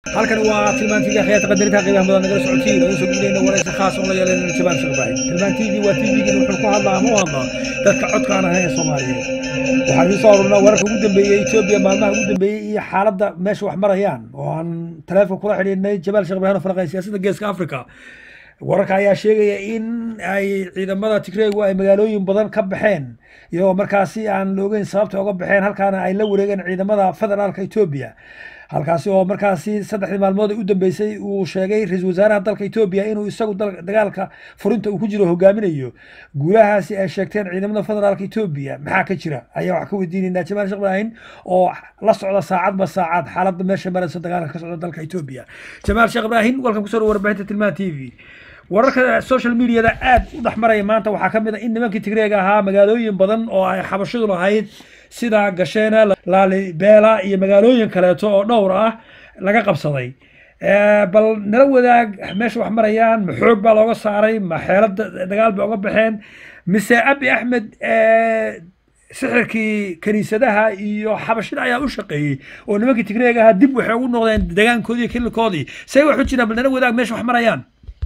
halkan waa tilmaan tv akhyaarta qadarinta qiimaha mudan nagala socotiin oo soo gudbinayna waraysi khaas oo la yeelanayna jabaan shaqbaahin tilmaan tv waa tvgin wuxuu ku hadlaa ama u hadlaa dadka codka aan ahayn ee soomaaliyeed waxaan idiin soo arurnaa wararka ugu dambeeyey etoobiya maalmaha ugu dambeeyey iyo xaaladda meesha wax marayaan oo aan taleefon kula xidhiidhnay jabaal shaqbaahin oo falaqay siyaasadda geeska africa wararka ayaa sheegaya in ay ciidamada tigreegu ay magaalooyin badan ka baxeen iyagoo markaasi aan la ogeyn sababta uga baxeen halkaana ay la wareegeen ciidamada federaalka etoobiya halkaasi oo markaasi saddexdii maalmood u dambeysay uu sheegay ra-iisul wasaaraha dalka etoobiya inuu isagu dagaalka furinta uu ku jiro hogaaminayo guulahaasi ay sheegteen ciidamada federaalka etoobiya maxaa ka jira ayaa wax ka weydiinaynaa jamaal sheekh ibraahin oo la socda saacadba saacad xaaladda meesha maraysa dagaalka ka socda dalka etoobiya jamaal sheekh ibraahin walkan kusoo dhawo warbaahinta tilmaan t v wararka social mediada aad u dhex maraya maanta waxaa ka mid a in nimankii tigreega ahaa magaalooyin badan oo ay xabashadu lahayd sida gasheena laalibeela iyo magaalooyin kaleeto oo dhowr ah laga qabsaday bal nala wadaag meesha wax marayaan ma xoog baa looga saaray ma xeelada dagaal bay uga baxeen mise abi axmed sixirkii kaniisadaha iyo xabashida ayaa u shaqeeyey oo nimankii tigreega ahaa dib waxay ugu noqdeen degaankoodii iyo kililkoodii say wax u jiraan bal nala wadaag meesha wax marayaan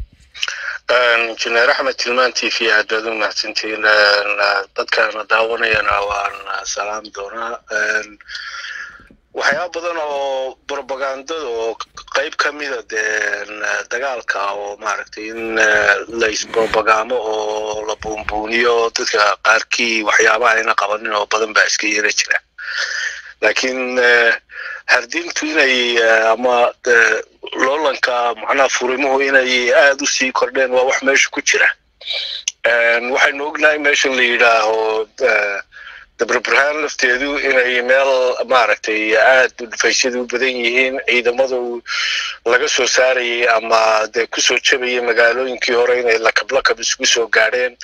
injineer axmed tilmaan t v aad baad u mahadsantihiin dadkaana daawanayana waan salaam doonaa waxyaaba badan oo propagandada oo qayb ka mida dee dagaalka oo maaragtay in la isprobagamo oo la buunbuuniyo dadka qaarkii waxyaabaha ayna qabanin oo badan baa iska yara jira laakiin hardintu inay ama loolanka macnaha furimuhu inay aad u sii kordheen waa wax meesha ku jira waxaynu ognahay meeshan la yidhaaho dabraburhaan lafteedu inay meel maaragtay aad dhufaysyada u badan yihiin ciidamadu laga soo saarayay ama dee kusoo jabayay magaalooyinkii hore inay lakab lakab isugu soo gaadheen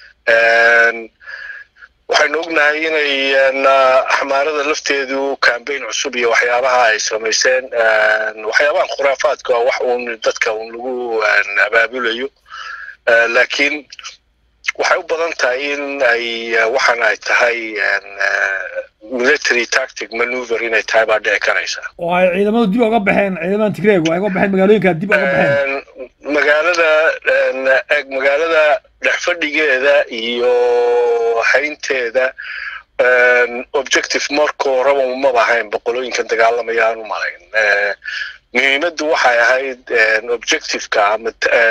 waxaynu ognahay inay xamaarada lafteedu cambaign cusub iyo waxyaabaha ay samayseen waxyaabahan khuraafaadka waa wax uun dadka uun lagu abaabulayo laakiin waxay u badan tahay in ay waxan ay tahay military tactic maneuver inay tahay baa dhici karaysa oo ay ciidamadu dib uga baxeen ciidamadan tigreegu ay uga baxeen magaalooyinka dib uga baxeen magaalada eg magaalada dhexfadhigeeda iyo haynteeda objective marka horeba umaba ahayn boqolooyinkan dagaalamaya aan u malayn muhiimaddu waxay ahayd objectiveka ama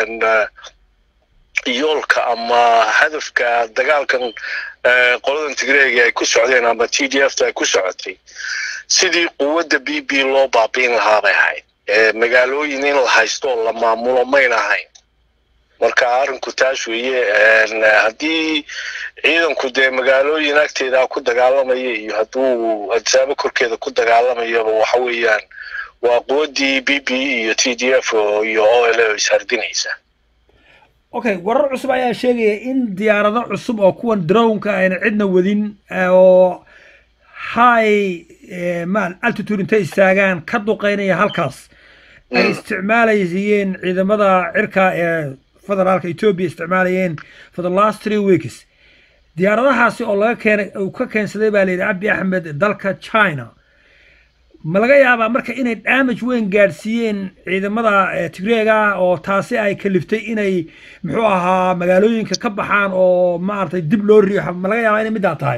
yoolka ama hadafka dagaalkan qoladan tigreega ay ku socdeen ama t d f ta ay ku socotay sidii quwadda b b loo baabiin lahaa bay ahayd magaalooyin in la haysto oo la maamulo mayna ahayn marka arrinku taas weeye haddii ciidanku dee magaalooyin agteeda ku dagaalamaya iyo hadduu adsaabo korkeeda ku dagaalamayaba waxa weeyaan waa quwaddii b b iyo t d f iyo o l o ishardinaysa okay warar cusub ayaa sheegaya in diyaarado cusub oo kuwan drownka ayna cidna wadin oo high maal altitude intay istaagaan ka duqeynaya halkaas ay isticmaalayeen ciidamada cirka ee federaalka etoobiya isticmaalayeen for the last three weeks diyaaradahaasi oo laga keenay uu ka keensaday baa layidhi abi axmed dalka china ma laga yaabaa marka inay damage weyn gaadhsiiyeen ciidamada tigreega oo taasi ay kaliftay inay muxuu ahaa magaalooyinka ka baxaan oo maaragtay dib loo riixo ma laga yaabaa inay middaa tahay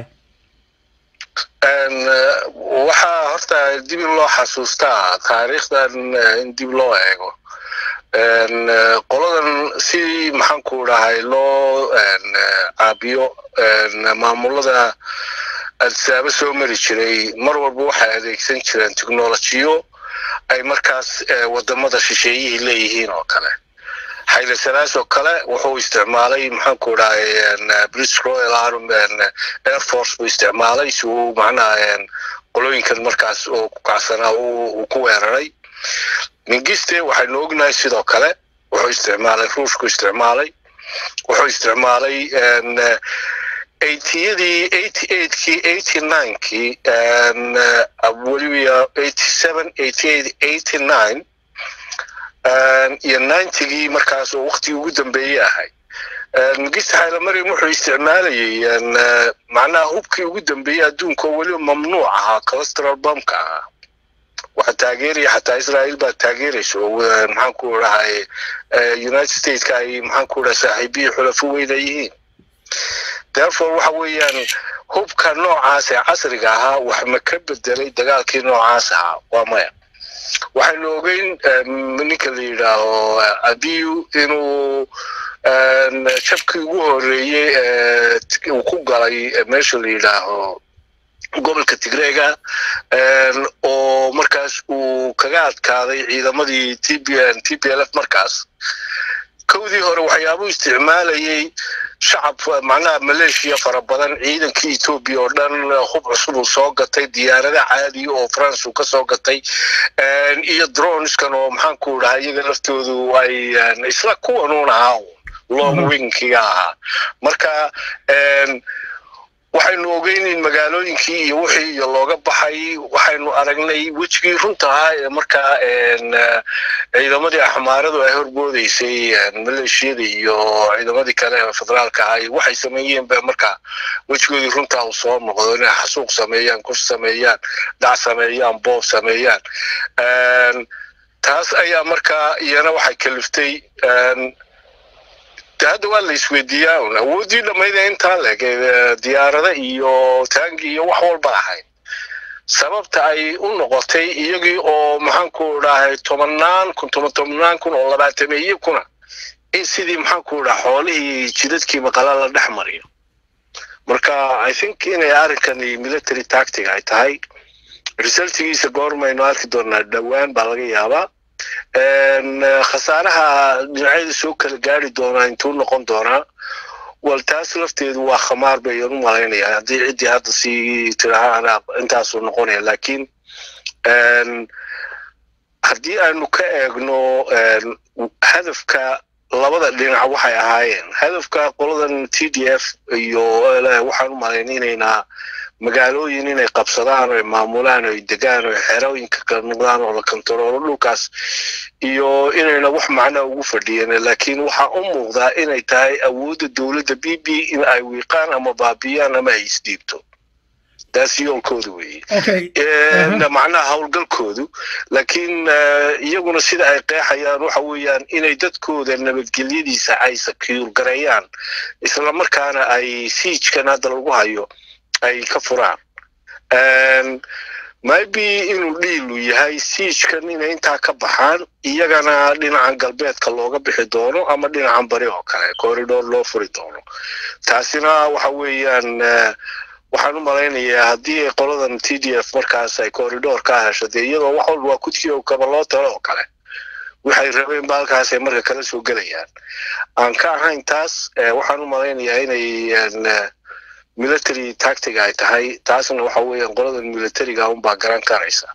waxaa horta dib in loo xasuustaa taariikhdan in dib loo eego qoladan si maxaanku dhahay loo caabiyo maamulada adsaabo soo mari jiray mar walba waxay adeegsan jireen technolojiyo ay markaas wadamada shisheeyihii leeyihiin oo kale xayle salaas oo kale wuxuu isticmaalay maxaanku dhahay british royal arm air force buu isticmaalay si uu macnaha qolooyinkan markaas oo ku kacsanaa uu ku weeraray mingiste waxaynu ognahay sidoo kale wuxuu isticmaalay ruushku isticmaalay wuxuu isticmaalay eightiyadii eighty eightkii eighty ninekii weliba eighty seven eighty eight eighty nine iyo ninetygii markaas oo waktigii ugu dambeeyey ahay mingiste xaylamariam wuxuu isticmaalayay macnaha hubkii ugu dambeeyey adduunka oo weliba mamnuuc ahaa colestral bumka ahaa waxa taageeraya xataa israel baa taageeraysa oo maxaan ku dhahay united stateska ay maxaan ku dhahay saaxiibiyii xulafo weyna yihiin therefore waxa weeyaan hubka noocaas ee casriga ahaa wax ma ka bedelay dagaalkii noocaas ahaa waa maya waxaynu ogeyn ninka la yidhaaho abiyu inuu jabkii ugu horeeyey uu ku galay meesha la yidhaaho gobolka tigreega oo markaas uu kaga adkaaday ciidamadii t b n t p l f markaas kowdii hore waxyaabuu isticmaalayay shacab macnaha maleeshiya fara badan ciidankii etoobiya oo dhan hub cusub uu soo gatay diyaarada caadiya oo france uu ka soo gatay iyo droneskan oo maxaan ku dhahay iyaga laftoodu ay isla kuwanuun ahaa long wingkiga ahaa marka waxaynu ogeyn in magaalooyinkii iyo wixii iyo looga baxay waxaynu aragnay wejigii runta ahaa ee markaa ciidamadii axmaaradu ay horboodeysay maleeshiyada iyo ciidamadii kale ee federaalka ahaa waxay sameeyeen ba markaa wejigoodii runtaa uu soo noqdo inay xasuuq sameeyaan kuf sameeyaan dhac sameeyaan boob sameeyaan taas ayaa markaa iyana waxay kaliftay hadda waa la isweydiiyaa un awooddii dhammayda intaa leg diyaarada iyo taangi iyo wax walba ahayd sababta ay u noqotay iyagii oo maxaanku dhahay tobanaan kun toban tobnaan kun oo labaatameeye kuna in sidii maxaanku dhaha xoolihii jidadkii maqala la dhex mariyo marka i think inay arrinkani military tactic ay tahay resultigiisa goormaynu arki doonaa dhowaan baa laga yaabaa khasaaraha dhinacyada soo kala gaari doonaa intuu noqon doonaa wal taas lafteedu waa khamaar bayan u malaynaya haddii ciddii hadda sii tirahaan intaasuu noqonaya laakiin haddii aanu ka eegno hadafka labada dhinac waxay ahaayeen hadafka qoladan t d f iyo waxaan u malayn inaynaa magaalooyin inay qabsadaan oo maamulaan oo degaan oo xerooyinka kala noqdaan oo la kontaroolo dhulkaas iyo inayna wax macnaa ugu fadhiyeen laakiin waxaa u muuqdaa inay tahay awoodda dowladda b b in ay wiiqaan ama baabiyaan ama ay isdhiibto taas yoolkooda weeye macnaha howlgalkoodu laakiin iyaguna sida ay qeexayaan waxa weeyaan inay dadkooda nabadgelyadiisa ay sakiur gareeyaan islamarkaana ay siijkan hadda lagu hayo ay ka furaan maybe inuu dhiilu yahay siijkan inay intaa ka baxaan iyagana dhinacan galbeedka looga bixi doono ama dhinacan bari oo kale corridor loo furi doono taasina waxa weeyaan waxaan u malaynayaa haddii ay qoladan t d f markaas ay corridor ka hesho dee iyadoo wax walba waa kudkii oo kaba loo talo oo kale waxay rabeen ba halkaasay marka kala soo gelayaan aan ka ahayn taas waxaan u malaynayaa inay military tactic ay tahay taasna waxa weeyaan qoladan militariga unbaa garan karaysa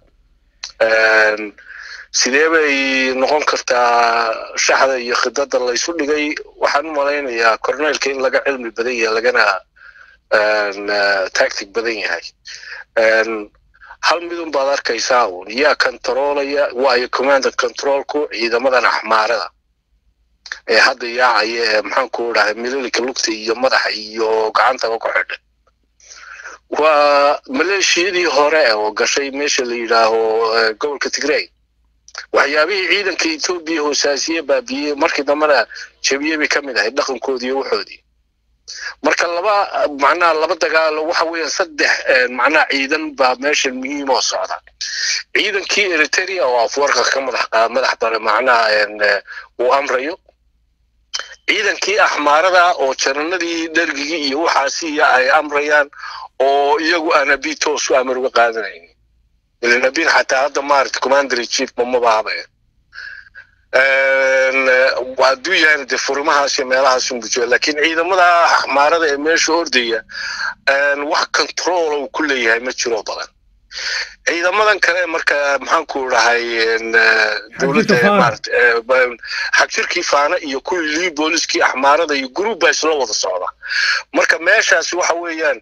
sidee bay noqon kartaa shaxda iyo khidada laysu dhigay waxaan u malaynayaa corneelka in laga cilmi badan yahay lagana tactic badan yahay hal midun baad arkaysaa uun yaa controlaya waayo commanded controlku ciidamadan axmaarada ee hadda yaacaya ee maxaanku dhahay mililika lugta iyo madaxa iyo gacantaba ku xidhay waa maleeshiyadii hore oo gashay meesha la yidhaaho gobolka tigrey waxyaabihii ciidanka etoobiya hoosaasiye baabiyey markii dambena jabiye bay ka mid ahayd dhaqankoodii iyo waxoodii marka laba macnaha laba dagaalo waxa weeyaan saddex macnaha ciidan baa meesha muhiim oo socda ciidankii eritrea oo afwarka ka madax madax bare macnaha uu amrayo ciidankii axmaarada oo jananadii dhergigii iyo waxaasiya ay amrayaan oo iyagu aan abi toos u amar uga qaadanaynin ilan abin xataa hadda maarata commander chief mamaba habeen hadduu yahay dee furimahaas iyo meelahaas unbujoa laakiin ciidamada axmaarada ee meesha ordaya wax control uu ku leeyahay ma jiro badan ciidamadan kale marka maxaanku dhahay dowladda maarata xagjirkii faana iyo kuwii lii booliskii axmaarada iyo group baa isla wada socda marka meeshaasi waxa weeyaan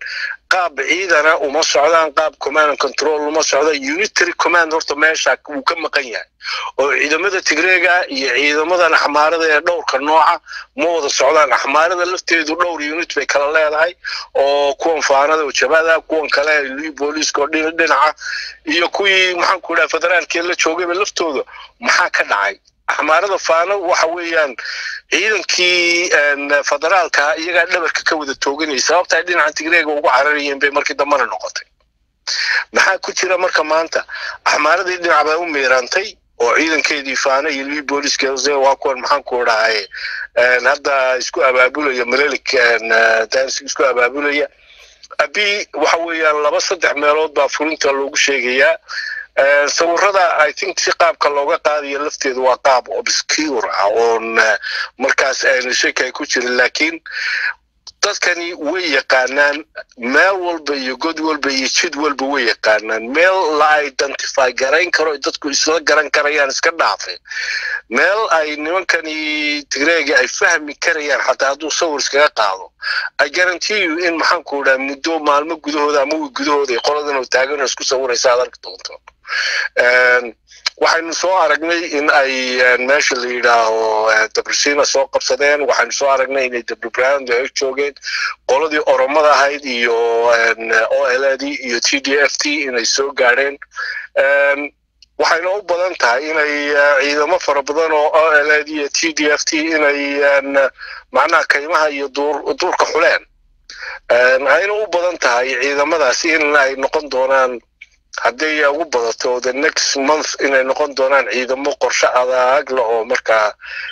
qaab ciidana uma socdaan qaab command and control uma socda unitary command horta meesha wuu ka maqan yahay oo ciidamada tigreega iyo ciidamadan axmaarada ee dhowrka nooca ma wada socdaan axmaarada lafteedu dhowr unit bay kala leedahay oo kuwan faanada oo jabada kuwan kale lii booliiska oo dhinaca iyo kuwii maxaan ku dhaha federaalkee la joogayba laftooda maxaa ka dhacay axmaarada faano waxa weeyaan ciidankii federaalka iyagaa dhabarka ka wada tooganayay sababta ay dhinaca tigreega ugu cararayeen bay markii dambana noqotay maxaa ku jira marka maanta axmaaradii dhinac baa u miirantay oo ciidankeedii faano iyo lii booliiska waa kuwan maxaan ku dhahay hadda isku abaabulaya malelik dansi isku abaabulaya abi waxa weeyaan laba saddex meelood baa fulinta loogu sheegayaa sawirada i think si qaabka looga qaadayo lafteedu waa qaab obscure ah oon markaas ayna shaki ay ku jirin laakiin dadkani way yaqaanaan meel walba iyo god walba iyo jid walba way yaqaanaan meel la identify garayn karo dadku isla garan karayaan iska dhaafe meel ay nimankani tigreega ay fahmi karayaan xataa hadduu sawir iskaga qaado i guarantee you in maxaan ku dhaha muddo maalmo gudahooda ama wi gudahooda ay qoladan oo taagan oo isku sawiraysa aad arki doonto waxaynu soo aragnay in ay meesha la yidhaaho dabrisiina soo qabsadeen waxaynu soo aragnay inay dabrebrand ay joogeen qoladii oromada ahayd iyo o l d iyo t d f t inay soo gaadheen waxayna u badan tahay inay ciidamo fara badan oo o l d iyo t d f t inay macnaha kaymaha iyo duurka xuleen ayna u badan tahay ciidamadaas in ay noqon doonaan hadday ugu badato the next month inay noqon doonaan ciidamo qorshe adag leh oo markaa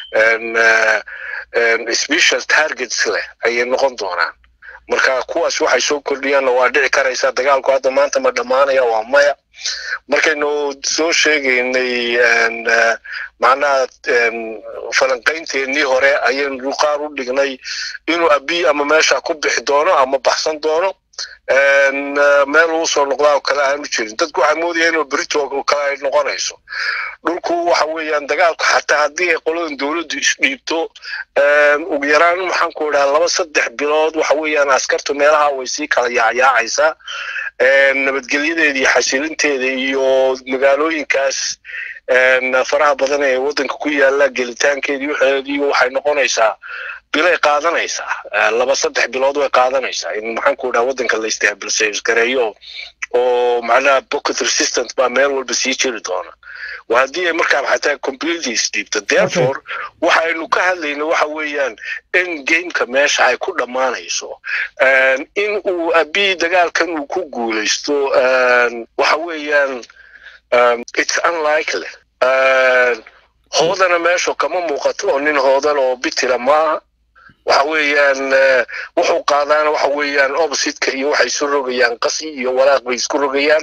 special targets leh ayay noqon doonaan marka kuwaas waxay soo kordhiyaanna waa dhici karaysaa dagaalku hadda maanta ma dhammaanaya waa maya markaynu soo sheegaynay macnaha falanqaynteenii hore ayaynu qaar u dhignay inuu abiy ama meesha ku bixi doono ama baxsan doono meel uu soo noqdaa oo kale aanu jirin dadku waxay moodayaan inuu brito oo kale ay noqonayso dhulku waxa weeyaan dagaalku xataa haddii ay qoladan dowladdu isdhiibto ugu yaraan maxaan ku idhaha laba saddex bilood waxa weeyaan askartu meelaha way sii kala yaacyaacaysaa nabadgelyadeeda iyo xasilinteeda iyo magaalooyinkaas faraha badan ee waddanka ku yaala gelitaankeedii waxeedii waxay noqonaysaa bilay qaadanaysaa laba saddex bilood way qaadanaysaa in maxaan ku dhaha waddanka la istaabilsays gareeyo oo macnaha pocket resistant baa meel walba sii jiri doona waa haddii ay markaa xataa completely isdhiibto therefore waxaynu ka hadlayna waxa weeyaan in gameka meesha ay ku dhammaanayso in uu abiy dagaalkan uu ku guulaysto waxa weeyaan it's unlikely hoodana meesha kama muuqato oo nin hoodan oo bitira maaha waxa weeyaan wuxuu qaadaana waxa weeyaan oppositeka iyo waxay isu rogayaan qasi iyo walaaq bay isku rogayaan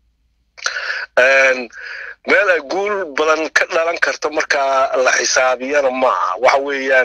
meel ay guul badan ka dhalan karto markaa la xisaabiyana maaha waxa weeyaan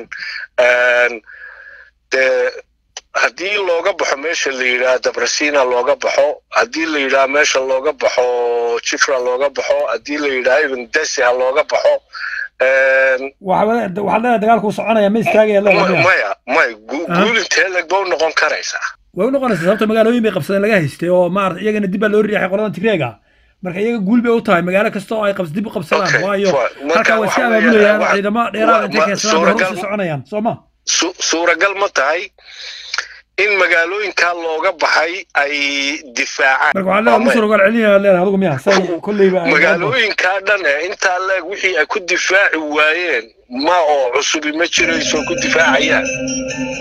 dee haddii looga baxo meesha la yidhaha dabrasina looga baxo haddii la yidhaha meesha looga baxo jifra looga baxo haddii la yidhaha even desiha looga baxo waxaad leedahay dagaalku soconaya ma istaagaya maya maya guul intee leg ba u noqon karaysaa way u noqonaysaa sababta magaalooyin bay qabsadeen laga haystay oo maarata iyagana dib baa loo riixay qoladan tigreega marka iyaga guul bay u tahay magaalo kasta oo ay qabs dib u qabsadaan waayo halkaa way iska abaabulayaan ciidamo dheeraad intay keensadaan bay horusii soconayaan soo ma suuragal ma tahay in magaalooyinkaa looga baxay ay difaacaan marka waxaa leedahay musur ogaal celinaya leedahay adigu miya say kolleyba magaalooyinkaa dhan ee intaa leeg wixii ay ku difaaci waayeen ma oo cusubi ma jirayso ku difaacayaan